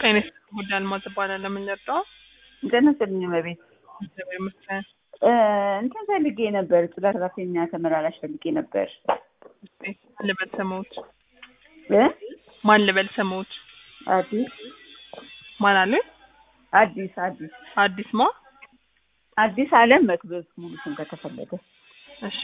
ጤና ጉዳይ አልማዝ እባላለሁ። ምን ልርዳው? ጤና ይስጥልኝ እመቤት። እግዚአብሔር ይመስገን። እ እንትን ፈልጌ ነበር፣ ጽዳት ሰራተኛ ተመላላሽ ፈልጌ ነበር። እስኪ ማን ልበል ስሙት? እ ማን ልበል ስሙት? አዲስ ማን አሉኝ? አዲስ አዲስ አዲስ ማ? አዲስ አለም መክበብ ሙሉ ስም ከተፈለገ። እሺ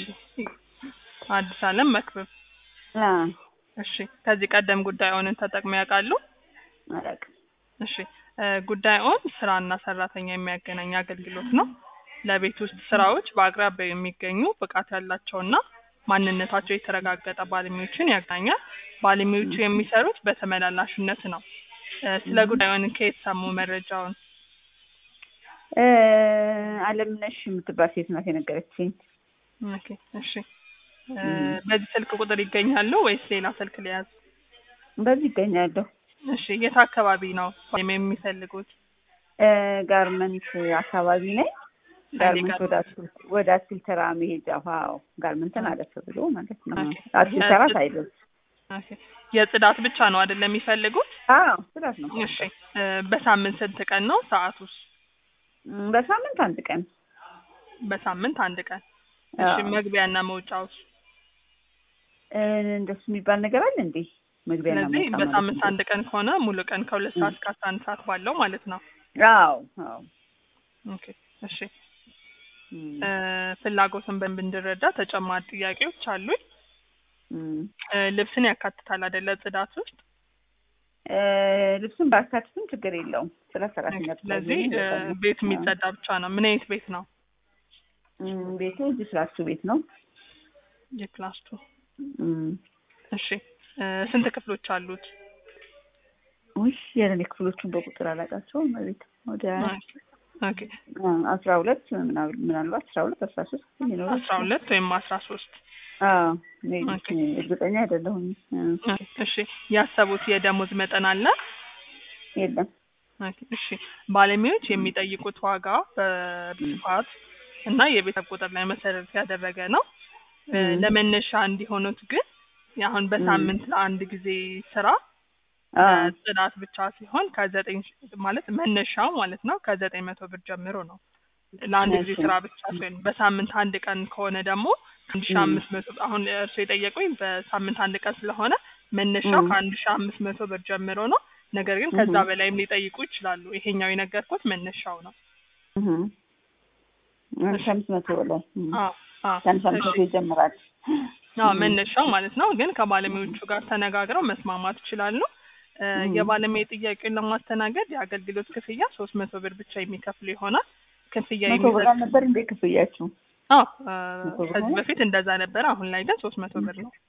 አዲስ አለም መክብብ። አ እሺ ከዚህ ቀደም ጉዳዩን ተጠቅመው ያውቃሉ? አላውቅም። እሺ እ ጉዳዩን ስራና ሰራተኛ የሚያገናኝ አገልግሎት ነው። ለቤት ውስጥ ስራዎች በአቅራቢያው የሚገኙ ብቃት ያላቸውና ማንነታቸው የተረጋገጠ ባለሙያዎችን ያገናኛል። ባለሙያዎቹ የሚሰሩት በተመላላሽነት ነው። እ ስለ ጉዳዩን ከየት ሰሙ መረጃውን? እ አለምነሽ የምትባል ሴት ናት የነገረችኝ። ኦኬ እሺ እ በዚህ ስልክ ቁጥር ይገኛሉ ወይስ ሌላ ስልክ ሊያዝ? በዚህ ይገኛለሁ። እሺ የት አካባቢ ነው ወይም የሚፈልጉት? እ ጋርመንት አካባቢ ነኝ። ጋርመንት ወደ አትክልት ወደ አትክልት ተራ መሄጃ ዋው ጋርመንትን አለፍ ብሎ ማለት ነው። ኦኬ። አትክልት ተራ ሳይደርስ ኦኬ የጽዳት ብቻ ነው አይደለም የሚፈልጉት? አዎ ስራት ነው። እሺ እ በሳምንት ስንት ቀን ነው ሰዓቱስ? እም፣ በሳምንት አንድ ቀን በሳምንት አንድ ቀን። እሺ አዎ። መግቢያና መውጫውስ? እ እንደሱ የሚባል ነገር አለ እንዴ? መግቢያና ስለዚህ መውጫ በሳምንት ማለት አንድ ቀን ከሆነ ሙሉ ቀን ከሁለት ሰዓት እስከ አስራ አንድ ሰዓት ባለው ማለት ነው። ነው። አዎ አዎ። ኦኬ እሺ እም፣ እ ፍላጎትን በደንብ እንድረዳ ተጨማሪ ጥያቄዎች አሉኝ። እም። እ ልብስን ያካትታል አይደለ ጽዳት ውስጥ? እ ልብሱን ባካትትም ችግር የለውም። ስለ ሰራተኛ ብቻ ስለዚህ ቢሆን እ ይበቃኛል። ቤት የሚጸዳ ብቻ ነው። ምን አይነት ቤት ነው? እም፣ ቤቱ እዚህ ስላችሁ ቤት ነው። የክላስ ቱ እም፣ እሺ እ ስንት ክፍሎች አሉት? ውይ የለኔ ክፍሎቹን በቁጥር አላውቃቸውም። ቤት ወደ ኦኬ አ፣ አስራ ሁለት ምናል- ምናልባት አስራ ሁለት አስራ ሶስት ሊኖረው አስራ ሁለት ወይም አስራ ሶስት አዎ እኔ ኦኬ። እርግጠኛ አይደለሁም። እ፣ እሺ ያሰቡት የደሞዝ መጠን አለ? የለም ኦኬ፣ እሺ ባለሙያዎች የሚጠይቁት ዋጋ በስፋት እና የቤተሰብ ቁጥር ላይ መሰረት ያደረገ ነው። እ ም። ለመነሻ እንዲሆኑት ግን አሁን በሳምንት ለአንድ ጊዜ ስራ አ፣ ጽዳት ብቻ ሲሆን ከዘጠኝ ሺ- ማለት መነሻው ማለት ነው ከዘጠኝ መቶ ብር ጀምሮ ነው። ለአንድ ጊዜ እሺ። ስራ ብቻ ሲሆን በሳምንት አንድ ቀን ከሆነ ደግሞ አንድ ሺ ም። አምስት መቶ አሁን እርሱ የጠየቁኝ በሳምንት አንድ ቀን ስለሆነ መነሻው ም። ከአንድ ሺ አምስት መቶ ብር ጀምሮ ነው። ነገር ግን ከዛ እህ። በላይም ሊጠይቁ ይችላሉ። ይሄኛው የነገርኩት መነሻው ነው። እህ። አንድ ሺህ አምስት መቶ በላይ እም፣ አዎ አዎ ከአንድ ሺህ አምስት መቶ እሺ። ይጀምራል። አዎ እም። መነሻው ማለት ነው። ግን ከባለሙያዎቹ ጋር ተነጋግረው መስማማት ይችላሉ። እ እም። የባለሙያ ጥያቄውን ለማስተናገድ የአገልግሎት ክፍያ ሶስት መቶ ብር ብቻ የሚከፍሉ ይሆናል። ክፍያ መቶ ብር የሚሰጥ አልነበር እንዴ ክፍያችሁ? አዎ እ መቶ ብር ከዚህ ሆነ? በፊት እንደዛ ነበረ። አሁን ላይ ግን ሶስት መቶ ብር ነው።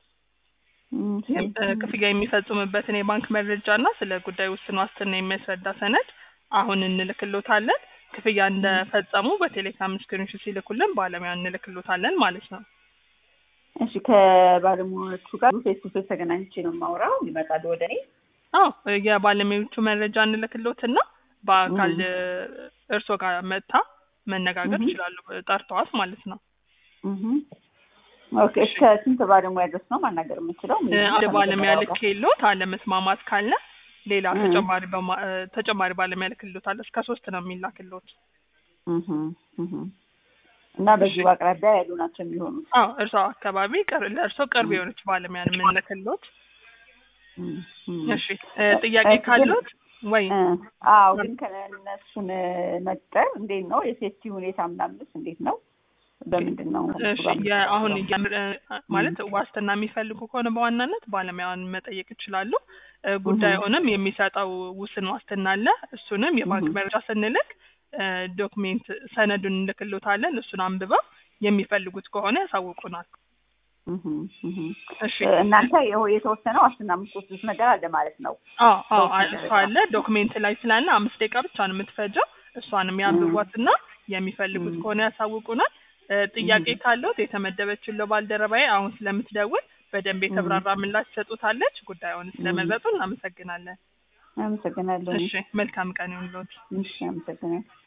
እም፣ ይህም እ ክፍያ የሚፈጽሙበትን የባንክ መረጃ እና ስለ ጉዳዩ ውስን ዋስትና የሚያስረዳ ሰነድ አሁን እንልክሎታለን። ክፍያ እንደፈጸሙ በቴሌግራም ስክሪንሾት ሲልኩልን ባለሙያ እንልክሎታለን ማለት ነው። እሺ ከባለሙያዎቹ ጋር ፌስ ቱ ፌስ ተገናኝቼ ነው የማወራው። ይመጣሉ ወደ እኔ። አዎ የባለሙያዎቹ መረጃ እንልክሎትና በአካል እም። እ እርስዎ ጋር መጥታ መነጋገር እህ። ይችላሉ። ጠርተዋት ማለት ነው። እህ። ኦኬ እስከ ስንት ባለሙያ ድረስ ነው ማናገር የምችለው? እ አንድ ባለሙያ ልክ የለዎት አለመስማማት ካለ ሌላ እህ። ተጨማሪ በማ- እ ተጨማሪ ባለሙያ ልክልዎታል። እስከ ሶስት ነው የሚላክልዎት። እህ። እህ። እና በዚሁ እሺ። አቅራቢያ ያሉ ናቸው የሚሆኑት። አዎ እርስዎ አካባቢ ቅር- ለእርስዎ ቅርብ የሆነች ባለሙያ ነው የምንልክልዎት። እህ። እህ። እሺ እ ጥያቄ እሺ፣ ግን- ካለዎት ወይ እ፣ አዎ ግን ከእነሱን መቅጠር እንዴት ነው? የሴፍቲ ሁኔታ ምናምንስ እንዴት ነው? በምንድን ነው? እሺ የ- አሁን የምር- እ ማለት ዋስትና የሚፈልጉ ከሆነ በዋናነት ባለሙያውን መጠየቅ ይችላሉ። እ ጉዳዩንም የሚሰጠው ውስን ዋስትና አለ። እሱንም የባንክ እህ። መረጃ ስንልክ እ ዶክሜንት ሰነዱን እንልክሎታለን። እሱን አንብበው የሚፈልጉት ከሆነ ያሳውቁናል። እህ። እህ። እሺ እናንተ የሆ- የተወሰነ ዋስትና የምትወስዱት ነገር አለ ማለት ነው። አዎ አዎ በውስን እሱ ደረጃ። አለ ዶክሜንት ላይ ስላለ አምስት ደቂቃ ብቻ ነው የምትፈጀው። እሷንም ያንብቧትና የሚፈልጉት እህ። ከሆነ ያሳውቁናል። እ ጥያቄ እህ። ካለዎት የተመደበችው ባልደረባዬ አሁን ስለምትደውል በደንብ የተብራራ ምላሽ ትሰጡታለች። ጉዳዩን ስለመረጡ እናመሰግናለን። አመሰግናለሁ። እሺ መልካም ቀን ይሁንልዎት። እሺ አመሰግናለሁ።